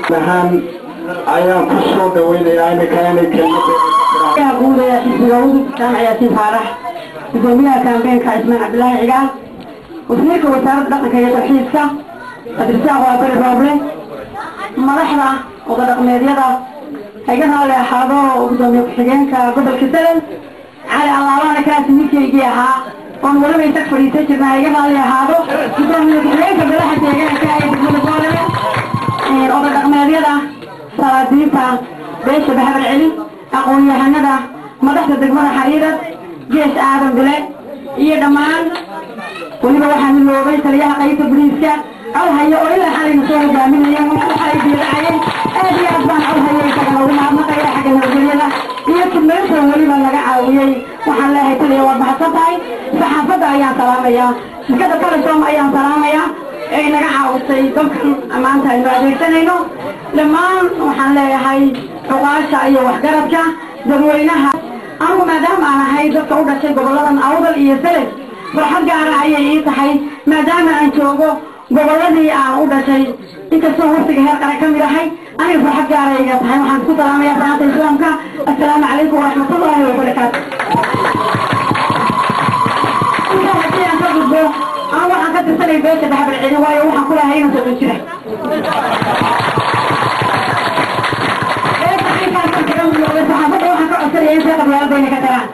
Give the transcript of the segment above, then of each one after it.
ahaan ayaan ku soo dhaweynayaa iminka inay kelmada guud ee xisbiga udub jaamac yaasiin faarax gudoomiyaha kaambeenka cismaan cabdilaahi cigaal wasiirka wasaaradda dhaqanka iyo tarxiiska abdirsaaq waa bari rooble madaxda oda dhaqmeedyada haga raalli ahaado gudoomiye ku-xigeenka gobolka salel cali allaabana kaasi midkaygii ahaa oon weliba isag fadhiisan jirna haga raalli ahaado gudoomiye ku-xigeenka golaha deegaanka ee degmada boolebe oda dhaqmeedyada salaadiinta beesha bahabar celi aqoon-yahanada madaxda degmada xariirad gees aadan bile iyo dhammaan weliba waxaa miloobay taliyaha qaybta boliiska codhayo oo ilaa xalayna soo hogaaminaya waxay diidacayeen aad iyo aad baan codhayo isagana ugu mahadnaqaya xagga nabadgelyada iyo tudmeynta weliba laga caawiyey waxaan leeyahay taliya waad mahadsan tahay saxaafadda ayaan salaamayaa shirkada telesom ayaan salaamayaa ee inaga caawisay dalkan maanta aynu adeegsanayno dhammaan waxaan leeyahay cuqaasha iyo waxgaradka dadweynaha anigu maadaama aan ahay dadka u dhashay goboladan awdal iyo seled farxad gaara ayay ii tahay maadaama aan joogo goboladii aan u dhashay inkastoo waftiga heer qaran ka mid ahay aniga farxad gaara iga tahay waxaan isku salaamaya salaanta islaamka assalaamu calaykum waraxmatullaahi wabarakaatu intaa haddii aan ka gudbo anu waxaan ka tirsanay beesha dhaxbar celin waayo waxaan ku lahay inuu soo jira saxaafadda waxaan ka codsanaya in see qabyaaladayna ka tagaan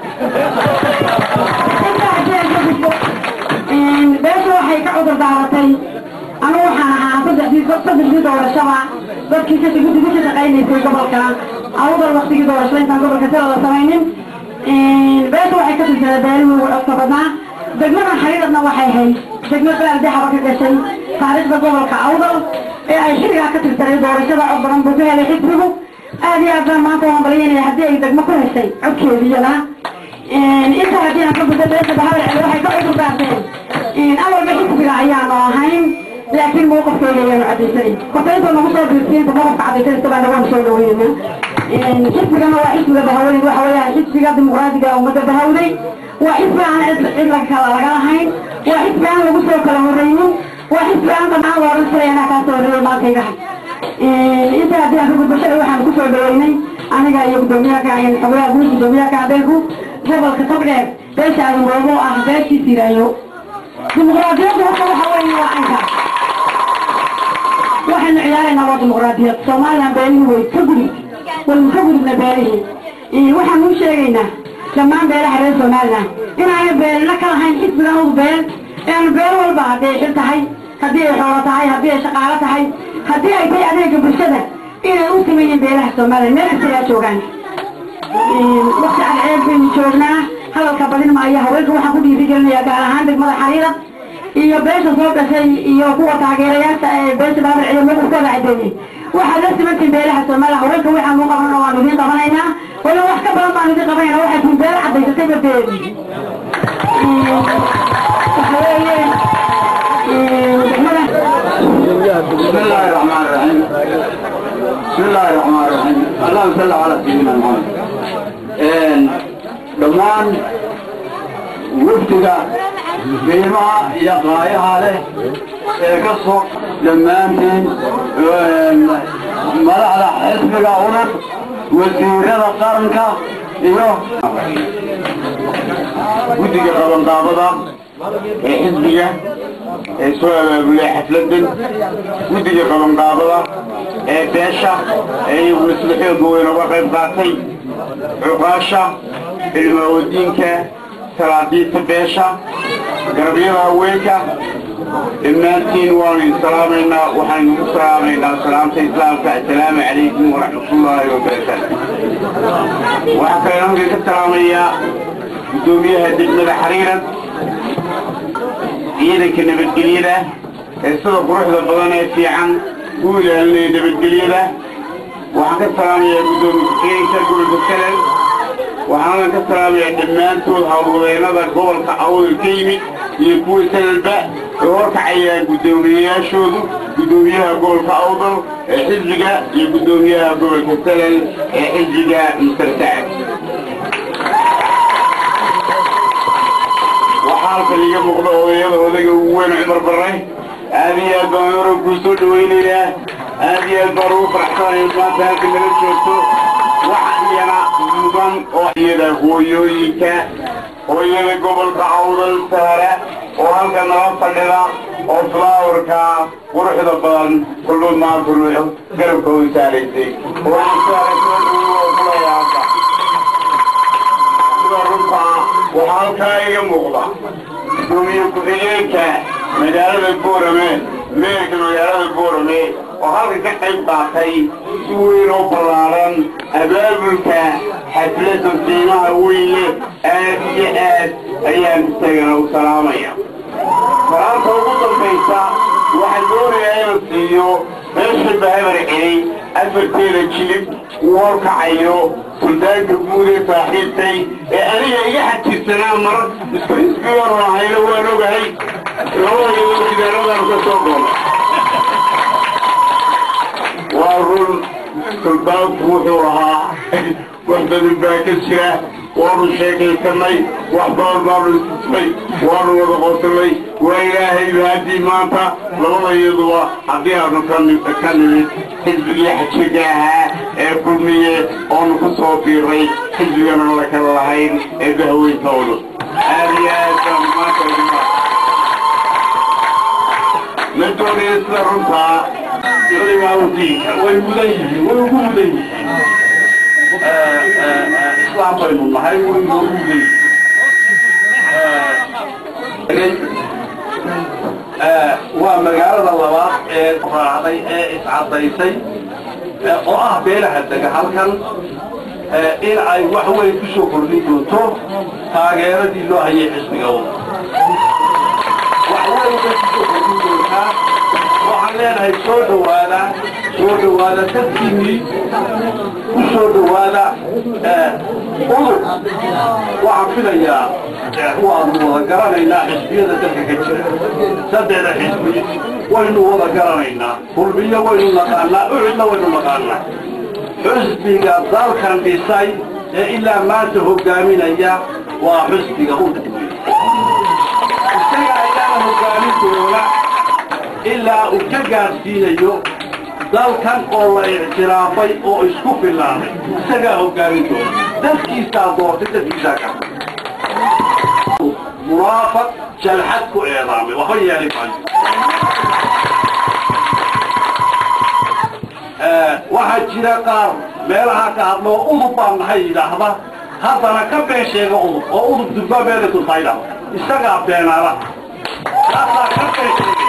intaa haddii aan ka gudbo beesha waxay ka cudur daaratay anigu waxaan ahaa saddexdii saddexdii doorashaba dadkii ka guddiga ka shaqaynaysay gobolka awdal waktigii doorashada intaan gobolka sila la samaynin beesha waxay ka tirsaday beelihii ugu codka badnaa degmadan xariiradna waxay ahayd degmo baaldaxaba ka gashay taariikhda gobolka awdal ee ay xilligaa ka tirsaday doorashada cod badan buu ka helay xisbigu aad iyo aad baan maanta waan balyanaya haddii ay degmo ku heshay codkeediyana inta haddii aan ka gudbo beesha bahabar celi waxay ka cudur daarteen awalba xisbiga ayaanu ahayn laakiin mawqafkeeda ayaanu cadaysanay hortayntoo nagu soo biirsiinta mawqafka cadaysanaysa baana waanu soo dhaweynayna xisbigana waa xisbiga bahawday waxa weeyaan xisbiga dimuqraadiga ummadda bahawday waa xisbi aan cid cid laga kala laga lahayn waa xisbi aan lagu soo kala horreynin waa xisbi aan dhammaan la odhan jiray anaa kaa soo horreeyo maalkayga inta haddii aan ka gudbo shalay waxaan kusoo dhaweynay aniga iyo guddoomiyaha xogaha guud guddoomiyaha kacbeelku gobolka togdheer beesha aadan roobo ah beeshiis yiraayo dimuqraadiyaddu horta waxa weeye waa canka waxaynu ciyaaraynaa waa dimuqraadiyad soomaalilan beelihii way ka gudub waynu ka gudubna beelihii waxaan u sheegaynaa dhammaan beelaha reer somalilan inaana beelna ka lahayn xisbigan ugu beel eanu beel walba haddii ay xil tahay haddii ay xoolo tahay haddii ay shaqaalo tahay haddii ay tahay adeega bulshada inay u sameeyeen beelaha somalilan meel kastayaa joogaan wakti cadceed baynu joognaa hadalka badin maayo haweenka waxaan ku dhiirigelinayaa gaar ahaan degmada xariira iyo beesha soo gashay iyo kuwa taageerayaasha ee beesha baabal celiyo mowqifkooda cadeeyey waxaad la simantiin beelaha soomaaliya haweenka waxaan u qabanna waanu idiin qabanaynaa wala wax ka badan baanu idiin qabanayna waxay tiin beel cadaysatay badeed waxa weeye degmada بسم الله الرحمن الرحيم بسم الله الرحمن الرحيم اللهم صل على سيدنا محمد dhammaan wafdiga qiimaha iyo qaayaha leh ee ka soo dhammaantiin madaxda xisbiga unug wasiirada qaranka iyo guddiga qabanqaabada ee xisbiga ee soo abaabulay xafladan guddiga qabanqaabada ee beesha ee iyaguna sida xooga weyn uga qayb qaatay cuqaasha ilmaawadiinka salaadiinta beesha garabyada haweenka dhammaantiin waanu idin salaamaynaa waxaynu ku salaamaynaa salaamta islaamka assalaamu calaykum waraxmatullaahi wabarakaatu waxaa kaleena halkan ka salaamayaa guddoomiyaha degmada xariirad ciidanka nabadgelyada ee sida quruxda badan ee fiican u ilaalinaya nabadgelyada waxaan ka salaamayaa guddoomiye ku-xigeenka gobolka salel waxaanan ka salaamayaa dhammaantood howlwadeennada gobolka awdal ka yimid iyo kuwa salelba ay horkacayaan guddoomiyeyaashoodu guddoomiyaha gobolka awdal ee xisbiga iyo guddoomiyaha gobolka salel ee xisbiga mister sacad waxaa halkan iga muuqda odayada odayga ugu weyn cumar barre aad iyo aad baan oran kuu soo dhawaynayaa aad iyo aad baan ugu faraxsanahay maanta halka nala joogto waxa iyana mudan oo iyada hooyooyinka hooyada gobolka awdal saare oo halka nala fadhida oo flaawarka quruxda badan kulluud maanta ruuxo garabka u saaraysay waxaan saaray soo dhawow kulaya hadda sida runta waxaa halkaa iga muuqda gudoomiye ku-xigeenka magaalada boorame meerka magaalada boorame oo halka ka qayb qaatay si weyn oo ballaaran abaabulka xafladda qiimaha weyn leh aad iyo aad ayaan isagana u salaamaya salaanta ugu dambaysa waxaa doonayaa inuu siiyo meesha bahabar celay afarteeda jilib uu horkacayo suldaanka guud ee saaxiibtay ee aniga iga xajirsanaa mar isku isbiyoon ahayna waan ogahay labadayadoo gidaaradan ka soo goolo waa run suldaanku wuxuu ahaa wax badan baa ka jira waanu sheekaysanay wax badan baanu istusnay waanu wada qoslay waa ilaahay haddii maanta labadayaduba haddii aanu ka nimid xisbigii xajiga ahaa ee kulmiye oonu ku soo biiray xisbigana la kala lahayn ee bahaweyntoodu aad iyo aad baan maanta ugu ma doonaya sida runtaa culimaaudiinka way mudan yihiin way ugu mudan yihiin islaam baynu nahay way noogu mudan yihiin waa magaalada labaad ee raacday ee iscadaysay oo ah beelaha dega halkan in ay wax weyn ku soo kordhin doonto taageeradii loo hayay xisbiga wax weyn bay kusoo kordhin doontaa waxaan leenahay soo dhawaada soo dhawaada dadkiinnii ku soo dhawaada udub waxaan filayaa waanu wada garanaynaa xisbiyada dalka ka jira saddexda xisbi waynu wada garanaynaa kulmiyo waynu naqaanaa ucidna waynu naqaanaa xisbiga dalkan dhisay ee ilaa maanta hogaaminaya waa xisbiga udub isaga ayaana hogaamin doona ilaa uu ka gaadhsiinayo dalkan oo la ictiraafay oo isku filaaday isagaa hogaamin doona dadkiisaa doortay dadkiisaa ka munaafaq jalxad ku eedaamay waxba yeeli maayo waxaa jira qaar meelaha ka hadloo udub baan nahay yidhaahda haddana ka been sheega udub oo udub durba beeda turtaydha isagaa beenaala taasaa ka been sheegay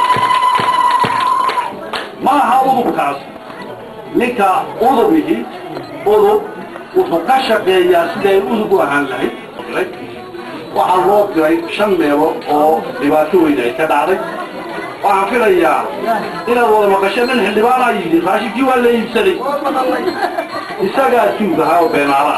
maaha udubkaas ninka udubihi udub wuxuu ka shaqeeyaa siday udub u ahaan lahayd waxaa loo diray shan meelood oo dhibaato weyn ay ka dhacday waxaan filayaa inaad wada maqasho nin xildhibaanaa yidhi raashinkii waa la iibsaday isagaa tuug ahaa oo beenaalaha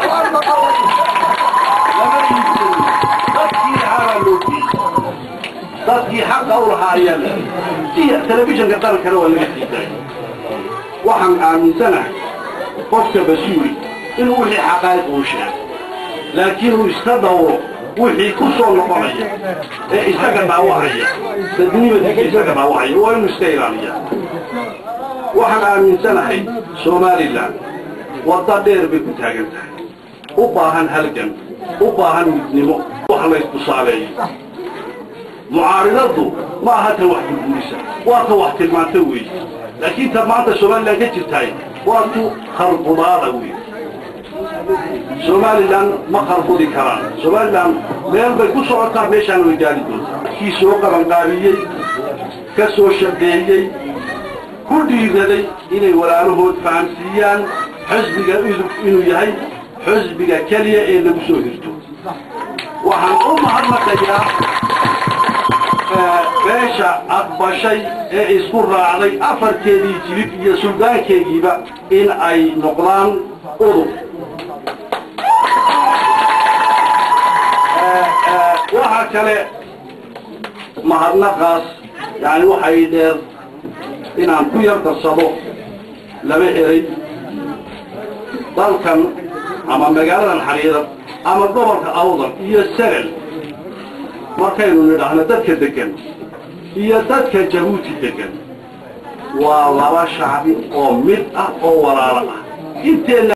lama iibsaday dadkii ahaabaa loo geeyey dadkii xaqa u lahaa ayaa la iyo telefishinka dalkana waa laga sii daray waxaan aaminsanahay qofka basuuli inuu wixii xaqaa'iq uu sheego laakiin uu iska dawro wixii ku soo noqonaya ee isaga dhaawacaya dadnimadiisa isaga dhaawacaya waa inuu iska ilaaliya waxaan aaminsanahay somalilan wadda dheer bay ku taagan tahay u baahan halgan u baahan midnimo wax layskusaaleeyo mucaaridadu ma aha tan wax burburisa waa ta wax tilmaanta weeye laakiin ta maanta somalilan ka jirtaay waa tu kharbudaada wey somalilan ma khalbudi karaan somalilan meel bay ku socotaa meeshaana way gaari doontaa kii soo qabanqaabiyey ka soo shaqeeyey ku dhiiraday inay walaalahood fahamsiiyaan xisbiga udub inuu yahay xisbiga keliya ee lagu soo hirto waxaan u mahadnaqayaa beesha aqbashay ee isku raacday afarkeedii jilib iyo suldaankeegiiba in ay noqdaan udub waxaa kale mahadnaqaas yani waxay dheer inaan ku yar darsado laba eray dalkan ama magaaladan xariirad ama gobolka awdal iyo sagal markaynu nidhaahno dadka degan iyo dadka jabuuti degan waa laba shacbi oo mid ah oo walaalo ah inteena